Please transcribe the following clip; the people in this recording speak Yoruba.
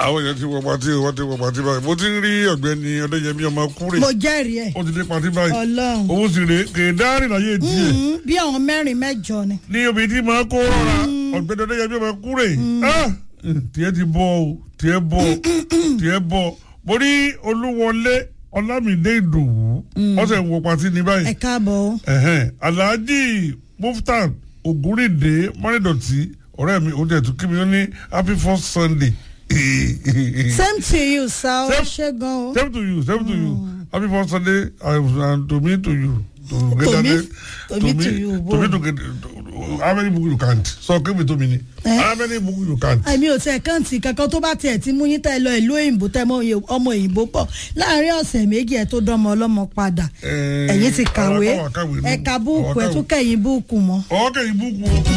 àwọn èèyàn ti wọ pàtí wọ́n ti wọ pàtí báyìí mo ti ń rí ọ̀gbẹ́ni ọdẹ́yẹmí ọmọ kúrè mo jẹ́rìí ẹ̀ ó ti dé pàtí báyìí ọlọ́run òun sì rè kè dárìn láyé tiẹ̀ Mm, bí àwọn mẹ́rin mẹ́jọ ni. ní obìnrin tí máa kó rọra ọ̀gbẹ́ni ọdẹ́yẹmí ọmọ kúrè Ah! tiẹ̀ ti bọ̀ o tiẹ̀ bọ̀ tiẹ̀ bọ̀ mo rí olúwọlé ọlámídé ìdòwú ọ̀sẹ̀ wọ pàtí ní báyìí ẹ káàbọ̀ o. ẹ̀hẹ́n alhaji muftan ogunrinde mọ́rẹ́dọ̀tì ọ̀rẹ́ mi òun tẹ̀ tún kí mi ó ní happy first sunday. same to you sa o Same- ṣe gan o. same to you same to you happy first sunday and, and to me to you. To To me- get to me to you, to me to get how many book you count so give me to me ni Eh? how many book you count. àmì ò tẹ kàǹtì kankan tó bá tiẹ̀ ti mú yín tẹ́ lọ ìlú òyìnbó tẹ́ mọ òye- ọmọ òyìnbó pọ̀ láàrin ọ̀sẹ̀ méjì ẹ̀ tó dánmọ ọlọ́mọ padà Eh, ẹ̀yin ti kàwé àwọn àkàwé nù. ẹ̀ka búùkù Àwọn ẹ̀ tún àkàwé. kẹ̀yìn búùkù mọ́. ọ̀ọ́kẹ́ yìí búùkù o.